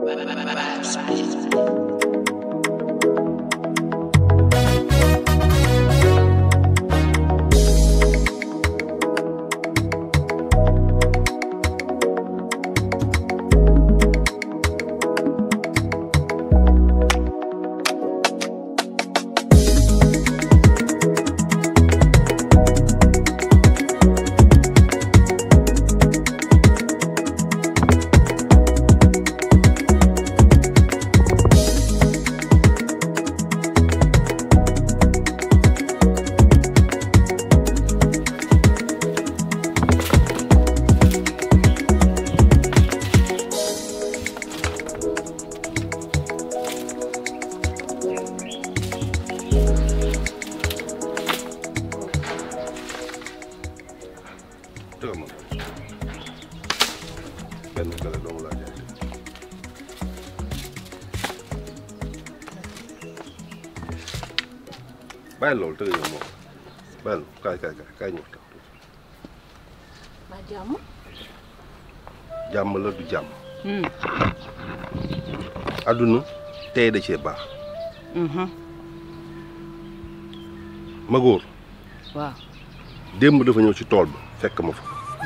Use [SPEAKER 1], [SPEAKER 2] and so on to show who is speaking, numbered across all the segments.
[SPEAKER 1] dëgg ma benn gala doomu laa jaay bàyyi loolu tëgg yow moom bàyyi kaay kaay kaay kaay ñu waxtaan
[SPEAKER 2] ba jàmm
[SPEAKER 1] jàmm la du jàmm àdduna tey da cee baax ma góor
[SPEAKER 2] waaw
[SPEAKER 1] démb dafa ñëw ci tool ba fekk ma fa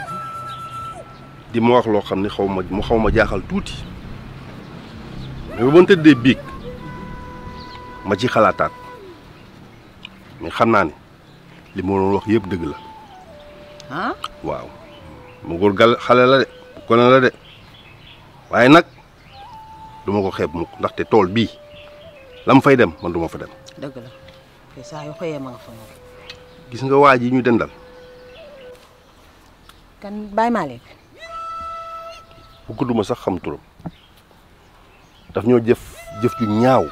[SPEAKER 1] di ma wax loo xam ne xaw ma mu xaw ma jaaxal tuuti mais ba ma tëddee biig ma ci xalaataat mais xam naa ne li ma doon wax yëpp dëgg la
[SPEAKER 2] ah
[SPEAKER 1] waaw ma góor gal xale la de gone la de waaye nag du ma ko xeeb mukk ndaxte tool bii la mu fay dem man du ma fa dem
[SPEAKER 2] dëgg la te saa yu xëyee ma nga fa moom
[SPEAKER 1] gis nga waa ji ñu dendal
[SPEAKER 2] kan Baye Malick
[SPEAKER 1] bu ko duma sax xam turam daf ñoo jëf jëf ju ñaaw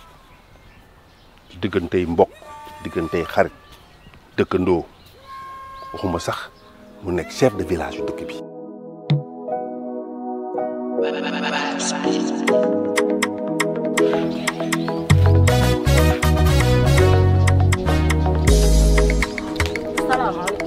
[SPEAKER 1] ci diggantey mbokk diggantey xarit dëkkandoo waxuma sax mu nekk chef de village yu dëkk bi
[SPEAKER 2] salaamaaleykum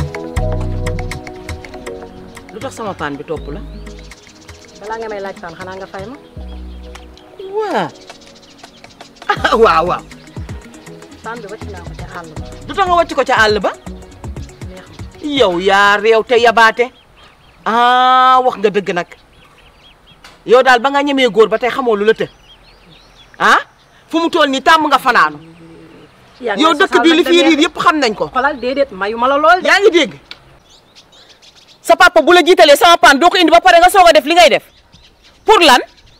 [SPEAKER 2] lu tax sama paan bi topp la
[SPEAKER 3] balaa nga may laaj paan xanaa nga fay ma
[SPEAKER 2] waa ah waaw waaw
[SPEAKER 3] paan bi wàcc naa ko ca àll ba
[SPEAKER 2] lu tax nga wàcc ko ca àll ba
[SPEAKER 3] neex ma
[SPEAKER 2] yow yaa réew te yabaate ah wax nga dëgg nag yow daal ba nga ñemee góor ba tey xamoo lu la të ah fu mu toll nii tàmm nga fanaanu
[SPEAKER 3] yaa ngi
[SPEAKER 2] yow
[SPEAKER 3] may
[SPEAKER 2] dëkk
[SPEAKER 3] sosal
[SPEAKER 2] bi li
[SPEAKER 3] nag
[SPEAKER 2] fii
[SPEAKER 3] te
[SPEAKER 2] riir
[SPEAKER 3] neex
[SPEAKER 2] yëpp xam nañ ko
[SPEAKER 3] xolal déedéet mayu ma la lool de
[SPEAKER 2] yaa ngi dégg sa papa bu la jiitalee sama paan doo ko indi ba pare nga soog a def li ngay def pour lan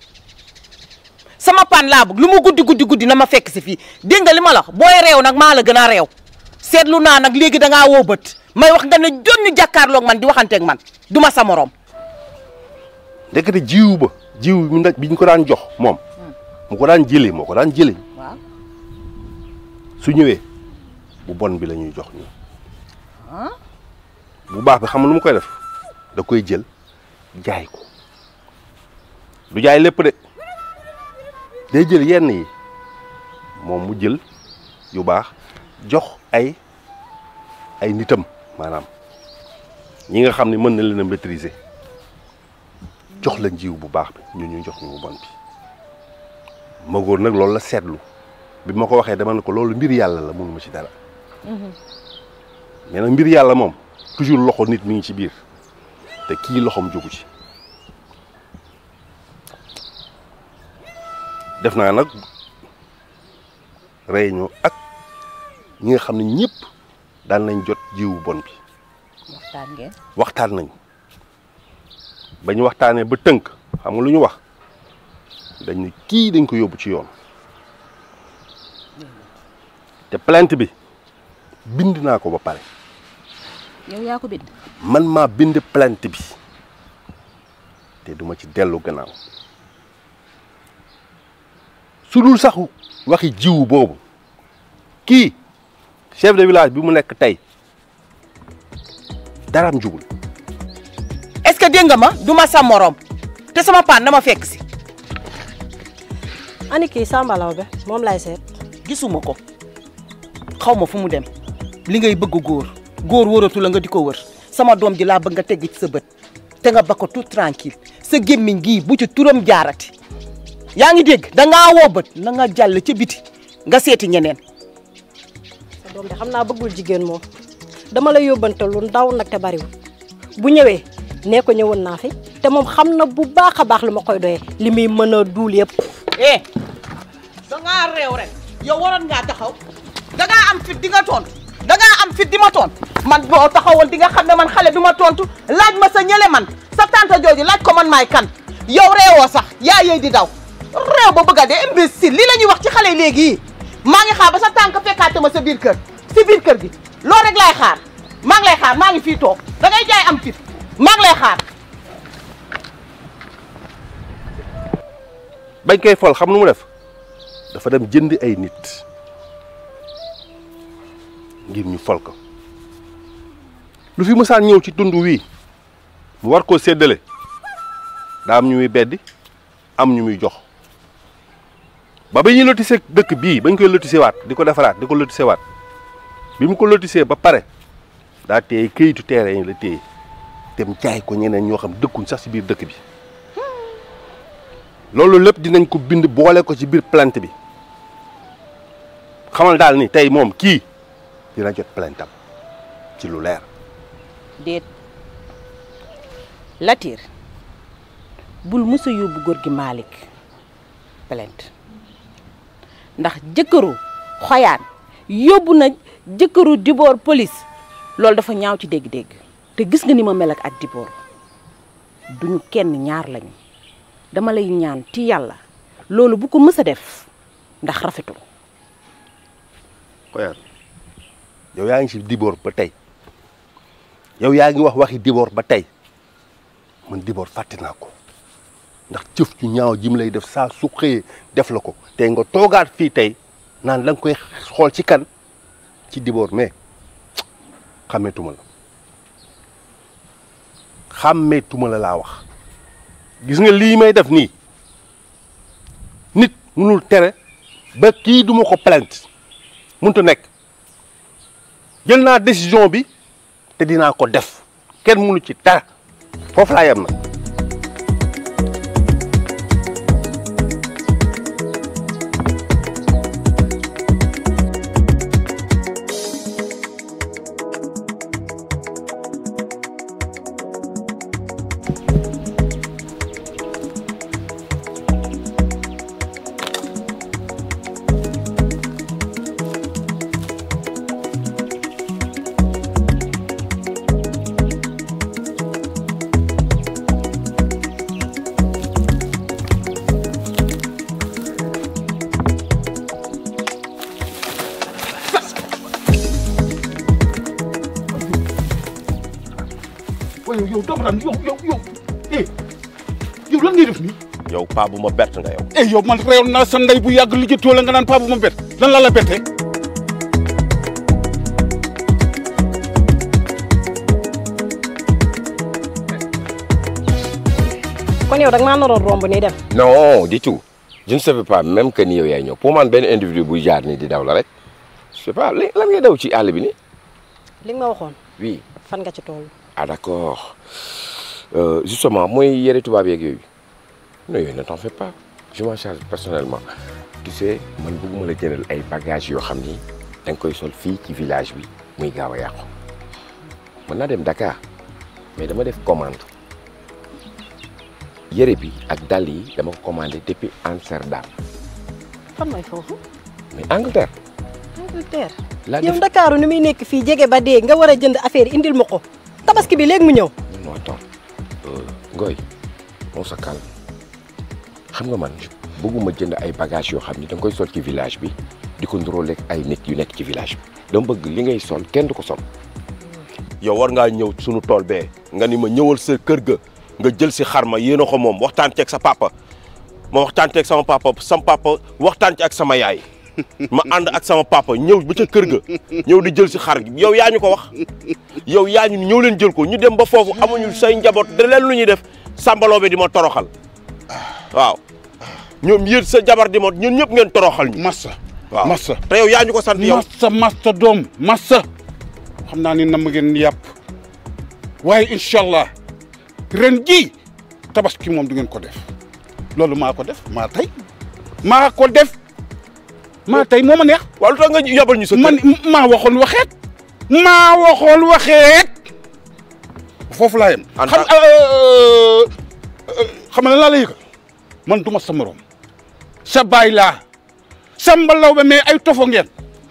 [SPEAKER 2] sama paan laa bëgg lu mu guddi guddi guddi na ma fekk si fii dégg nga li ma la wax booy réew nag maa la gën a réew seetlu naa nag léegi da ngaa woo bët may wax nga ne jonn jàkkaarloog man di waxanteeg man du ma sa morom
[SPEAKER 1] ndekete jiwu ba jiw bi nag bi ñu ko daan jox moom mu ko daan jëlee moo ko daan jëlee
[SPEAKER 2] waaw
[SPEAKER 1] su ñëwee bu bon bi la ñuy jox ñu bu baax bi xam nga lu mu koy def da koy jël jaay ko du jaay lépp de day jël yenn yi moom mu jël yu baax jox ay ay nitam maanaam ñi nga xam ne mën na leen a maîtriser jox la njiw bu baax bi ñu ñu jox ñu bu bon bi ma góor nag loolu la seetlu bi ma ko waxee dama ne ko loolu mbir yàlla la mënuma ci dara mais nag mbir yàlla moom toujours loxo nit mi ngi ci biir te kii loxoom jógu ci def naa nag réunion ak ñi nga xam ne ñëpp daan nañ jot jiwu bon bi
[SPEAKER 2] waxtaan ngeen
[SPEAKER 1] waxtaan nañ ba ñu waxtaanee ba tënk xam nga lu ñu wax dañ ne kii dañ ko yóbbu ci yoon te plainte bi bind naa ko ba pare
[SPEAKER 2] yow yaa ko bind
[SPEAKER 1] man maa bind plainte bi te duma ci dellu gannaaw su dul sax waxi jiwu boobu kii chef de village bi mu nekk tey daraam jugul
[SPEAKER 2] est-ce que dégg nga ma du ma sa morom te sama paan dama fekk si
[SPEAKER 3] ani kii Samba Laobé moom lay seet
[SPEAKER 2] gisuma ko xaw ma fu mu dem li ngay bëgg góor góor wëratu la nga di ko wër sama doom ji laa bëgg nga tegg ci sa bët te nga ba ko tout tranquille sa gémmiñ gii bu ci turam jaarati yaa ngi dégg dangaa woo bët na nga jàll ca biti nga seeti ñeneen
[SPEAKER 3] sa doom de xam naa bëggul jigéen moom dama la yóbbante lu ndaw nag te bariwul bu ñëwee nee ko ñëwoon naa fi te moom xam na bu baax a baax lu ma koy doyee li muy mën a duul yëpp.
[SPEAKER 2] eh dangaa réew rek yow waroon ngaa taxaw dangaa am fit di nga tontu dangaa am fit di ma tontu man boo taxawoon di nga xam ne man xale du ma tontu laaj ma sa ñële man sa tante jooju laaj ko man maay kan yow réewoo sax yaa yey di daw réew ba bëgg a dee imbécile lii la ñuy wax ci xale léegi yi maa ngi xaar ba sa tànk fekkaate ma sa biir kër si biir kër gi loolu rek laay xaar maa ngi lay xaar maa ngi fii toog da ngay jaay am fit maa ngi lay xaar
[SPEAKER 1] bañ koy fol xam nu mu def dafa dem jënd ay nit ngir ñu fol ko lu fi mësaan ñëw ci tund wii mu war koo séddale daa am ñu muy beddi am ñu muy jox ba ba ñuy lotissé dëkk bii bañ koy lotissé waat di ko defaraat di ko lotissé waat bi mu ko lotissé ba pare daa téye këyitu terrain yi la téye dem jaay ko ñeneen ñoo xam dëkkuñ sax ci biir dëkk bi loolu lépp dinañ ko bind boole ko ci biir plainte bi xamal daal ni tey moom kii dina jot plainte am ci lu leer
[SPEAKER 2] déet Latir bul mës a yóbbu góor gi Malick plainte ndax jëkkëru xoyaan yóbbu na jëkkëru Dibor police loolu dafa ñaaw ci dégg-dégg te gis nga ni ma mel ak ak Dibor duñu kenn ñaar lañu dama lay ñaan ci yàlla loolu bu ko mës a def ndax rafetul
[SPEAKER 1] xoyaan yow yaa ngi ci Dibor ba tey yow yaa ngi wax waxi Dibor ba tey man Dibor fàtte naa ko ndax jëf ju ñaaw ji mu lay def saa su xëyee def la ko tey nga toogaat fii tey naan la nga koy xool ci kan ci Dibor mais xàmmeetuma la xàmmeetuma la laa wax gis nga lii may def nii nit mënul tere ba kii duma ko plainte mënut nekk jël naa décision bi te dinaa ko def kenn mënu ci dara foofu laa yem na
[SPEAKER 4] waaye yow doomu naan yow yow yow eh yow lan ngay def nii.
[SPEAKER 1] yow paa bu ma bett nga yow
[SPEAKER 4] eh yow man réew naa sa ndey bu yàgg li jëttoo la nga naan paa bu ma bett lan la la bettee.
[SPEAKER 3] kon yow dag maa naroon romb nii dem.
[SPEAKER 5] non du tout je ne savais pas même que ni yow yaay ñëw pour man benn individu buy jaar ni di daw la rek je sais pas li lan ngay daw ci àll bi ni
[SPEAKER 3] li nga ma waxoon
[SPEAKER 5] oui
[SPEAKER 3] fan nga ci toll.
[SPEAKER 5] ah d'accord euh, justement mooy yëre tubaab yeeg yooyu non yooyu ne t'en fais pas je m'en charge personnellement tu sais man bëgguma la jëndal ay bagages yoo xam ni da nga koy sol fii ci village bi muy gaaw a yàqu mën naa dem Dakar mais dama def commande yëre bi ak dàll yi dama ko commandé depuis Amsterdam
[SPEAKER 3] fan mooy foofu.
[SPEAKER 5] mais Angleterre
[SPEAKER 3] Angleterre.
[SPEAKER 5] laa
[SPEAKER 3] yow
[SPEAKER 5] def
[SPEAKER 3] Ndakaaru ni muy nekk fii jege ba dee nga war a jënd affaire yi indil ma ko tabaski bi léegi mu ñëw.
[SPEAKER 5] non attends Ngoy on se calme xam nga man bëgguma jënd ay bagages yoo xam ni da nga koy sol ci village bi di ko nduróoleeg ay nit yu nekk ci village bi dama bëgg li ngay sol kenn du ko sol
[SPEAKER 1] yow war ngaa ñëw sunu tool bee nga ni ma ñëwal sa kër ga nga jël si xar ma yéen a ko moom waxtaan ceeg sa papa ma waxtaan ceeg sama papa sama papa waxtaan ci ak sama yaay ma ànd ak sama papa ñëw ba ca kër ga ñëw di jël si xar gi yow yaa ñu ko wax yow yaa ñu ñëw leen jël ko ñu dem ba foofu amuñu say njaboot da leen lu ñuy def sàmbaloo bi di ma toroxal waaw ñoom yéen sa jabar di ma ñun ñëpp ngeen toroxal ñu
[SPEAKER 4] Massa.
[SPEAKER 1] waaw
[SPEAKER 4] Massa.
[SPEAKER 1] te yow yaa ñu ko sant yow
[SPEAKER 4] Massa Massa doom Massa. xam naa ni nam ngeen yàpp waaye incha allah ren jii tabaski moom du ngeen ko def loolu maa ko def maa tey maa ko def maa tey moo ma neex
[SPEAKER 1] waaw lu tax nga yabal ñu sa kër
[SPEAKER 4] man maa waxoon waxeet maa waxoon waxeet foofu laa yem
[SPEAKER 1] En
[SPEAKER 4] xam
[SPEAKER 1] tant-
[SPEAKER 4] euh, euh, xam nga lan laa la yëgal man du ma sa morom sa baay laa sambalaw ba mais ay tofo ngeen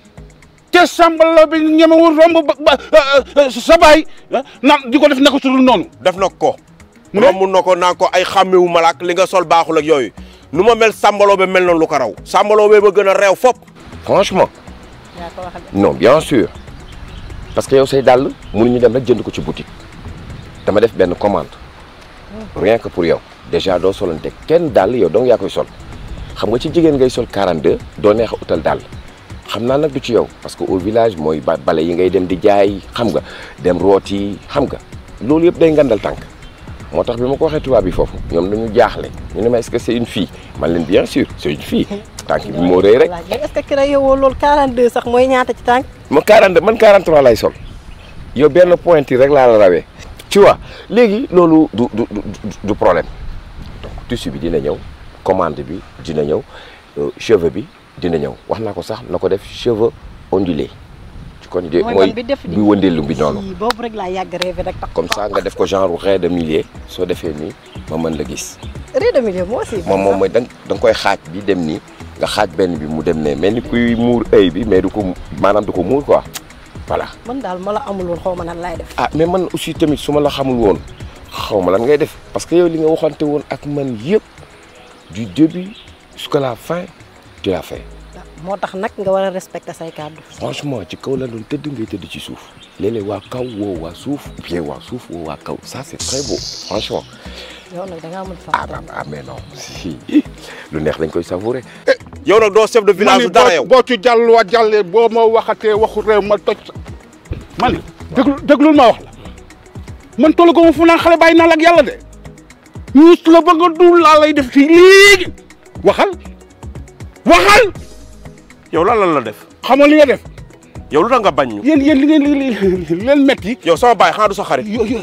[SPEAKER 4] te sambalaw bi ñemewul romb ba ba euh, sa baay ah, naan di ko def naka sudul noonu
[SPEAKER 1] def na ko
[SPEAKER 4] Mu ne?
[SPEAKER 1] romb na ko naa ko ay xàmmewu malaak li nga sol baaxul ak yooyu nu ma mel sàmbaloo ba mel noonu lu ko raw sàmbaloo ba ba gën a réew fop
[SPEAKER 5] franchement
[SPEAKER 3] yaa ko waxal de.
[SPEAKER 5] non bien sûr parce que yow say dàll mënuñu dem rek jënd ko ci boutique dama def benn commande rien que pour yow déjà doo solante kenn dàll yow donc yaa koy sol xam nga ci jigéen ngay sol 42 doo neex a utal dàll xam naa nag du ci yow parce que au village mooy ba bale yi ngay dem di jaay xam nga dem rooti xam nga loolu yëpp day ngandal tànk moo tax bi ma ko waxee tubaab bi foofu ñoom dañu jaaxle ñu ne ma est-ce que c'est une fille man leen bien sûr c'est une fille tànk bi moo rëy rek
[SPEAKER 3] laaj mais est-ce que ki la yowoo loolu 42 sax mooy ñaata ci tànk
[SPEAKER 5] ma 42 man 43 lay sol yow benn point yi rek laa la rawee tu vois léegi loolu du du du du problème donc tissu bi dina ñëw commande bi dina ñëw euh, cheveux bi dina ñëw wax naa ko sax na ko def cheveux ondulés ci kon de
[SPEAKER 3] Mooy
[SPEAKER 5] mooy
[SPEAKER 3] man bi def di-
[SPEAKER 5] bi wëndeelu bi noonu
[SPEAKER 3] Ii, boobu rek laa yàgg rêvé rek tax
[SPEAKER 5] comme ça nga def ko genre raie de millier soo defee nii ma mën la gis
[SPEAKER 3] rue de milieu moo aussi
[SPEAKER 5] moom moom mooy da nga da nga koy xaaj bi dem nii nga xaaj benn bi mu dem ne mel ni kuy muur œil bi mais du ko maanaam du ko muur quoi voilà
[SPEAKER 3] man daal ma la amul woon xaw ma nan laay def
[SPEAKER 5] ah mais man aussi tamit su ma la xamul woon xaw ma lan ngay def parce que yow li nga waxante woon ak man yëpp du début jusqu'à la fin tu l'as fait
[SPEAKER 3] moo tax nag nga war a respecter say kàddu
[SPEAKER 5] franchement ci kaw la doon tëdd ngay tëdd ci suuf léeg-léeg waa kaw woo waa suuf bien waa suuf woo waa kaw ça c'est très beau franchement
[SPEAKER 3] yow nag da ngaa mën
[SPEAKER 5] ah
[SPEAKER 3] fàtte
[SPEAKER 5] ah, ah mais non si lu neex dañ koy savourer
[SPEAKER 1] yow nag doo chef de village
[SPEAKER 4] ma
[SPEAKER 1] bu dara yow
[SPEAKER 4] boo ci jàlluwaat jàllee boo ma waxatee waxu réew ma toj sa ma ne déglu déglul ma wax la man tollu ko ma fu naan xale bàyyi naa la ak yàlla de ñuus la ba nga dul laa lay def fii léegi waxal waxal
[SPEAKER 1] yow lan lan la def
[SPEAKER 4] xamal li nga def
[SPEAKER 1] yow lu tax nga bañ ñu
[SPEAKER 4] yéen yéen li ngeen li li leen metti
[SPEAKER 1] yow sama baay xanaa du sa xarit
[SPEAKER 4] yo yo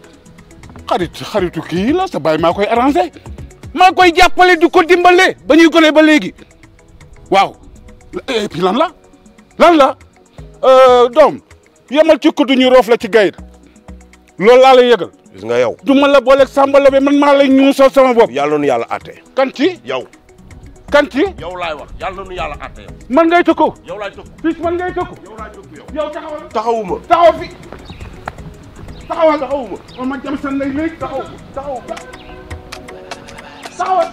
[SPEAKER 4] xarit xaritu kii la sa baay maa koy arrangé maa koy jàppale di ko dimbale ba ñuy gone ba léegi waaw et puis lan la lan la euh, doom yemal ci kuddu ñu roof la ci gayda loolu laa lay yëgal
[SPEAKER 1] gis nga yow
[SPEAKER 4] du ma la booleeg Samba Laobé man maa lay ñuusal sama bopp
[SPEAKER 1] yàlla nu yàlla àtte
[SPEAKER 4] kan ci
[SPEAKER 1] yow
[SPEAKER 4] kan ci
[SPEAKER 1] yow laay wax yàlla nu yàlla àtte yow
[SPEAKER 4] man ngay tëkku
[SPEAKER 1] yow laay tëkk
[SPEAKER 4] fii man ngay tëkku
[SPEAKER 1] yow laay tëkk yow
[SPEAKER 4] yow taxawal
[SPEAKER 1] taxawuma
[SPEAKER 4] taxaw fi taxawal taxawuma man ma jam san lay léegi taxaw taxaw taxawal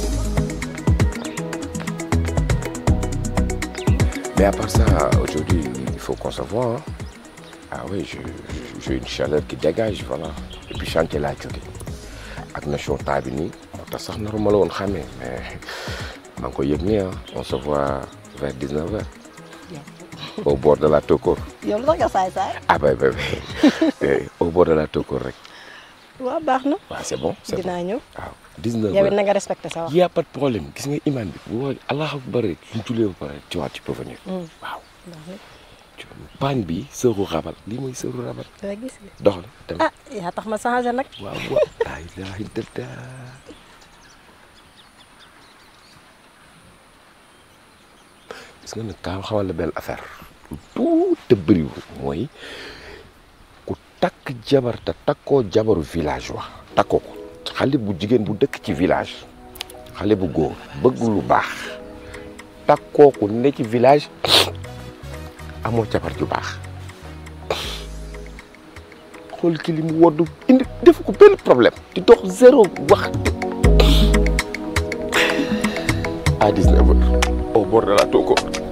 [SPEAKER 5] mais à part ça aujourd'hui il faut qu'on se voit hein. ah oui je je- j'ai une chaleur qui dégage voilà et puis chantier laa jóge ak nation temps bi nii moo tax sax naru ma la woon xamee mais maa ngi koy yëg nii ah on se voit vers 19 heures au bord de la Tokor
[SPEAKER 3] yow lu tax nga saay saay
[SPEAKER 5] ah bay bay bay au bord de la Tokor rek
[SPEAKER 3] waaw baax na
[SPEAKER 5] waaw c'est bon c'est bon
[SPEAKER 3] dinaa ñëw
[SPEAKER 5] waaw 19
[SPEAKER 3] yow it
[SPEAKER 5] heures
[SPEAKER 3] na nga respecter sa wax
[SPEAKER 5] y a pas de problème gis nga imam bi bu woowee allahu akbar rek suñ julee ba pare tu vois tu peux venir waaw tu paañ bi sëru rabal lii mooy sëru rabal
[SPEAKER 3] nga gis nga
[SPEAKER 5] dox la dem
[SPEAKER 3] ah yaa tax ma changé nag
[SPEAKER 5] waaw waaw laa ilaaha illallaah gis nga nag kaa xamal la benn affaire lu tuuti bëriwul mooy ku takk jabar te takkoo jabaru village wax takkoo ko xale bu jigéen bu dëkk ci village xale bu góor bëgg lu baax takkoo ko ne ci village amoo jabar ju baax xool ki li mu woddu indi def ko benn problème di dox zéro wax à 19 heures au bord de la Tokor